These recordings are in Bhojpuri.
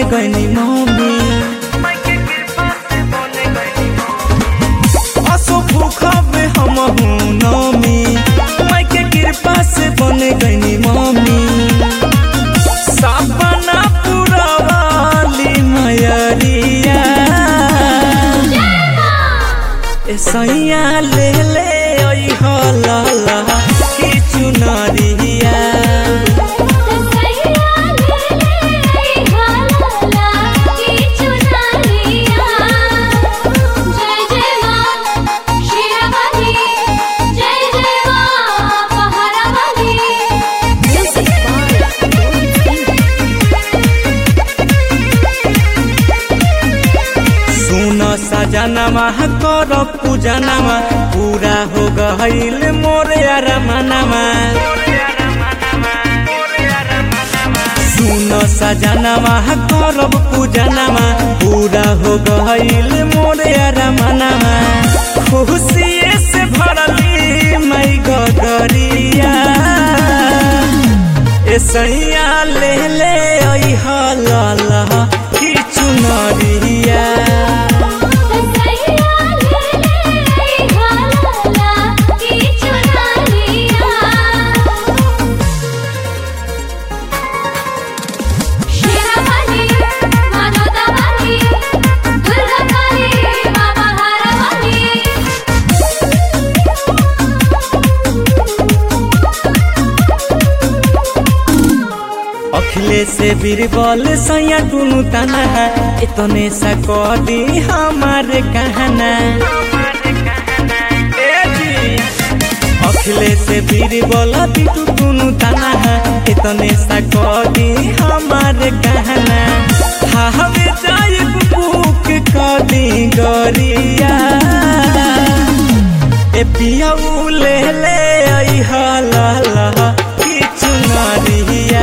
गईनी मम्मी असो भूखब हम हूँ नमी माई के कृपा से बन गईनी मम्मी सपना पूरा वाली मयरिया ए सैया ले ले ओई हो ला ला की चुनरिया सैया ले ले हालाला की चुनरिया जय जय मां शिरवाली जय जय मां पहाड़वाली म्यूजिक सुन सजनमा कर पूजनमा पूरा हो गईल मोरे अरमनमा सुन सजनमा करब पूजनमा पूरा हो गईल मोरे अरमनमा खुशिए से भरली मई गगरिया ए सैया ले ले ओई हला की चुनरिया सैया ले ले हालाला की चुनरिया शिरवाली मनोदवाली दुर्गाकाली मां महारानी अखिलेश से बीरबल सैया दुनु तना है इतने सा कदी हमारे कहना ए जी। अखिलेश से बीरबल बिटू दुनु तना है इतने सा कदी हमारे कहना हवे जाए बुक कदी गरिया ए पिया ले ले आई हाला ला की चुनरिया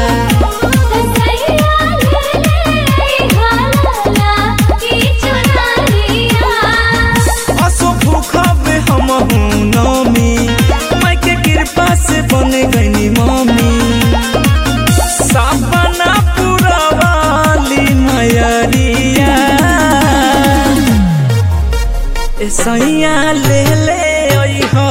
सैया ले ले हालाला की चुनरिया असो भूखब हम हूँ नमी माई के कृपा से बन गईनी मम्मी सपना पूरा वाली मयरिया ए सैया ले ले ओई हो